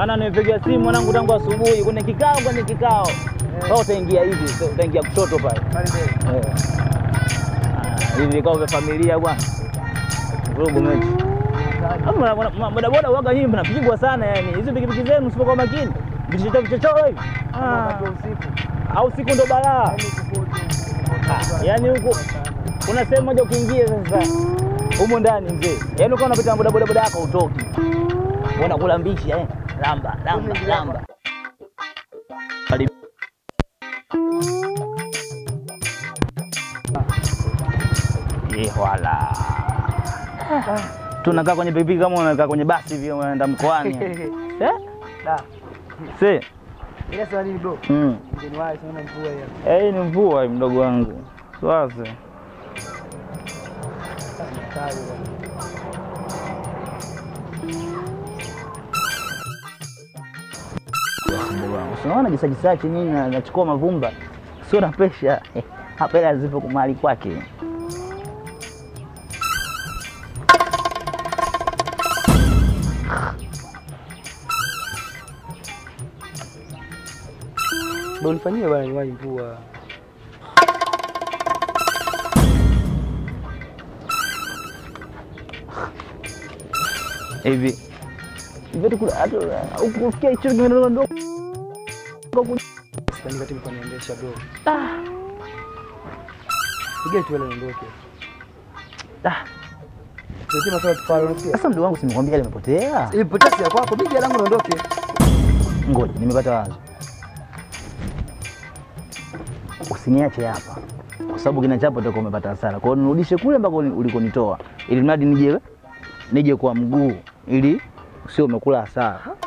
Ana nimepiga simu mwanangu tangu asubuhi kwenye kikao kwenye kikao. Sasa utaingia hivi, sasa utaingia kushoto pale. Pale mbele. Eh. Ah, Hivi vikao vya familia bwana. Vurugu mechi. Hapo mna- mna- mna- bodaboda waga nyinyi mnapigwa sana yani. Hizo pikipiki zenu msipokuwa makini. Vichochoro vichochoro hivi. Ah. Wakati wa usiku. Au siku ndo balaa. Yaani kuko- Ah, Yaani huko kuna sehemu moja ukiingia sasa humo ndani mzee. Yaani ukawa unapita na bodaboda boda yako utoki. Unakula mbichi eh. Lamba, lamba, lamba. Karibu. Eh, wala. Tunakaa kwenye pikipiki kama unakaa kwenye basi hivi unaenda mkoani. Eh? Da. Si? Ile swali ni bro. Mm. Mgeni wao sana mvua hiyo. Eh, hii ni mvua hii mdogo wangu. Sasa. Kali bwana. mdogo wangu. Unaona jisajisachi nini na- nachukua mavumba. Sio na pesha. Hapa hela zipo kumali kwake. Ndio unifanyie bwana niwahi mvua. Hivi. Hivi tu kula hata ukufikia hicho kimeondoka ndogo. Sitani kati mko niendesha bro. Piga tu ile niondoke. Ah, Sio maswala tufalo unasikia? sasa mdogo wangu simekwambia limepotea. Hii potasi ya kwako, mimi langu niondoke. Ngoja, nimepata wazo. Usiniache hapa. Kwa sababu kina chapo utakuwa umepata hasara. Kwa hiyo nirudishe kule ambako ulikonitoa. Ili mradi nije nije kwa mguu ili sio umekula hasara.